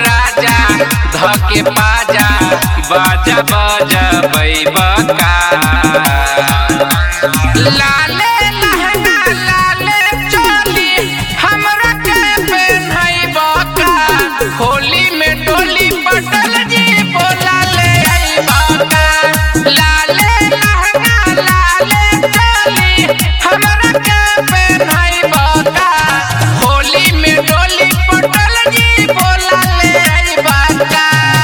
राजा धके पाजा बाजा बाजा बैबका लाले लहंगा लाले चोली हमरा के पेन्हैबका होली में डोली पटल जी बोला ले अइबका लाले लहंगा लाले चोली हमरा के पेन्हैबका होली में डोली पटल जी बोला ले अइबका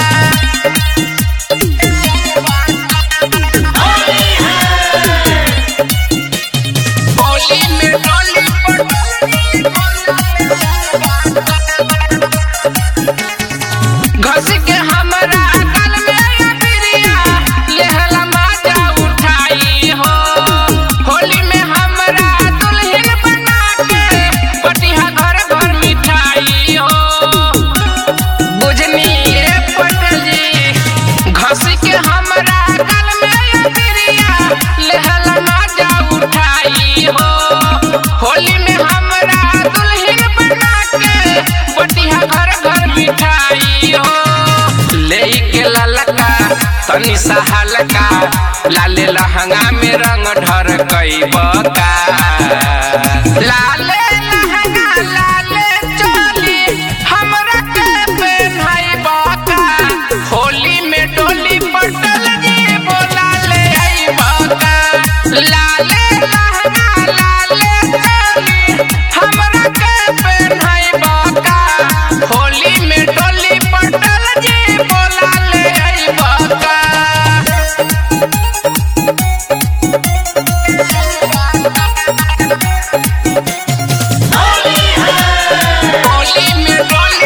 होली में डोली घस के हमरा गल में अबिरिया लेहला माजा उठाई हो होली में हमरा दुल्हन बना के पटिहा घर घर मिठाई हो बुझनी ये पटल जी घस के हमरा गल में अबिरिया लेहला माजा उठाई हो होली में हमरा दुल्हन बना के पटिहा घर घर मिठाई हो ले के ललका तनी सा हल्का लाले लहंगा में रंग ढर कई बका लाले लहंगा लाले चोली हमरा के पेन्हई बका होली में डोली पटल जी बोला ले आई बका लाले लहंगा लाले चोली हमरा के पेन्हई बका होली में डोली पटल जी बोला ले आई बका होली में डोली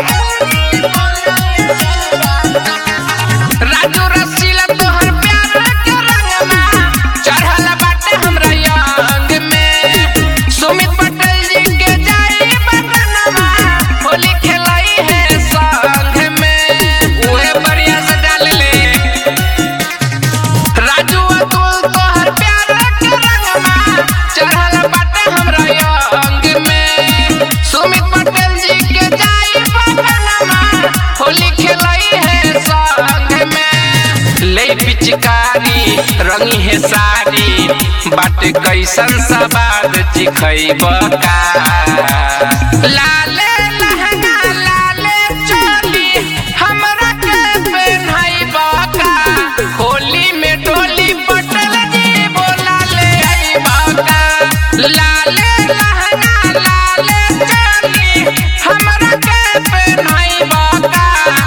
राजू रसीला तोहर प्यार के रंगना चढ़ल बाटे हमरा अंग में सुमित पटेल जी के जाई बदनमा होली खेलाई है संग में उहे बढ़िया से डाल ले राजू अतुल तोहर प्यार के रंगमा चढ़ल बाटे हमरा अंग में सुमित पटेल जी के जाई बदनमा होली खेलाई है संग में ले पिचकारी रंगी है साड़ी बाटे कैसन सवाद चिखैबका लाले लहंगा लाले चोली हमरा के पेन्हैबका होली में डोली पटल जी बोला ले अइबका लाले लहंगा लाले चोली हमरा के पेन्हैबका